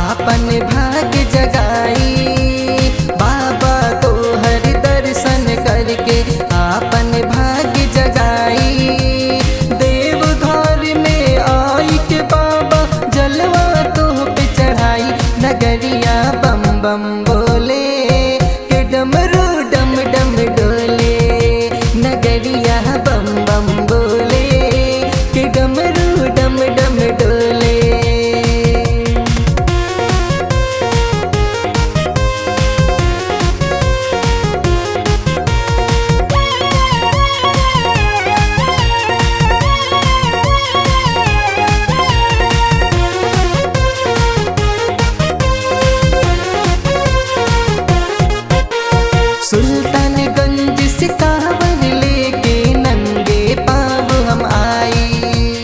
आपन भाग जगाई बाबा तो हर दर्शन करके आपन भाग जगाई देव घर में आई के बाबा जलवा तो पे चढ़ाई नगरिया बम बम बोले के डमरू डम डम डोले नगरिया बम बम बोले के डमरू डम डम डोले सुल्तानगंज से कांवर लेके नंगे पाँव हम आई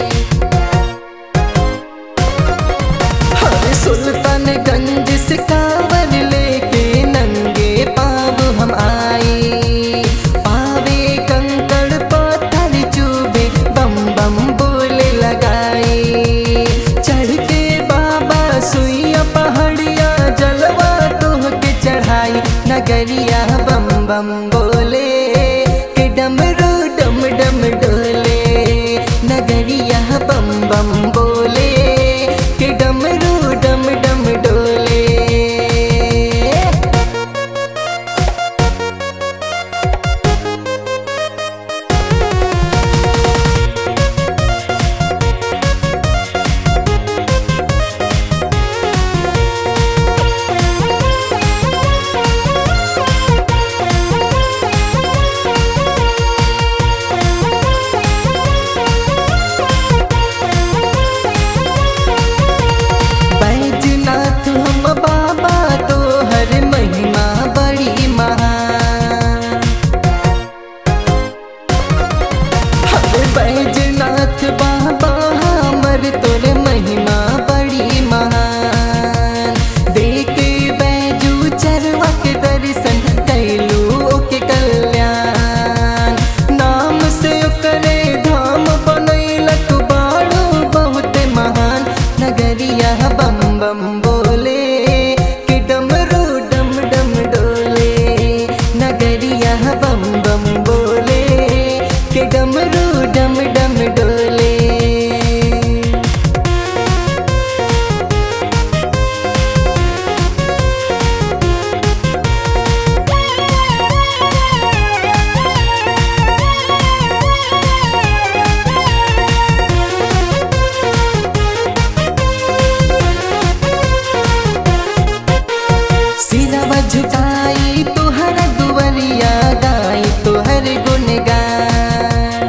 हर सुल्तानगंज से कांवर लेके नंगे पाँव हम आई पावे कंकड़ पत्थर चूबे बम बम बोले लगाई चढ़ के बाबा सुइया पहाड़िया जलवा तोह के चढ़ाई नगरिया बम बम बोले के डमरू डम डम डोले नगरिया बम बम बोले के डमरू डम डम डोले बैजनाथ हम बाबा तो हर महिमा बड़ी महान हर बैजनाथ बाबा हमर तोर महिमा बड़ी महान देखे बैजू चरवा के दर्शन कैलू ओके कल्याण नाम से ओकरे धाम बनैलक बाड़ू बहुत महान नगरिया बम बम बोले कि डमरू डम डम डोले नगरिया बम बम बोले कि डमरू डम डम डोले सिरवा झुकाई तुहर दुवरिया गाई तुहर गुनगान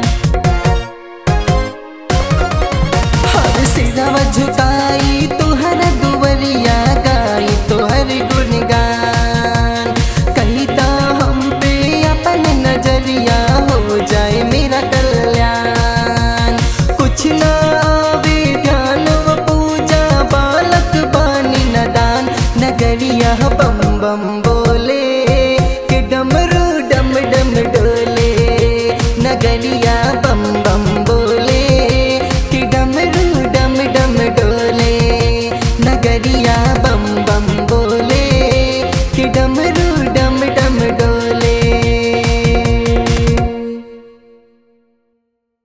हर सिरवा झुकाई तुहर दुवरिया गाई तुहर गुनगान कहिता हम पे अपन नजरिया हो जाए मेरा कल्याण कुछ ना आवे ध्यान व पूजा बालक बानी नदान नगरिया बम बम बोले कि डमरू डम डम डोले नगरिया बम बम बोले कि डमरू डम डम डोले नगरिया बम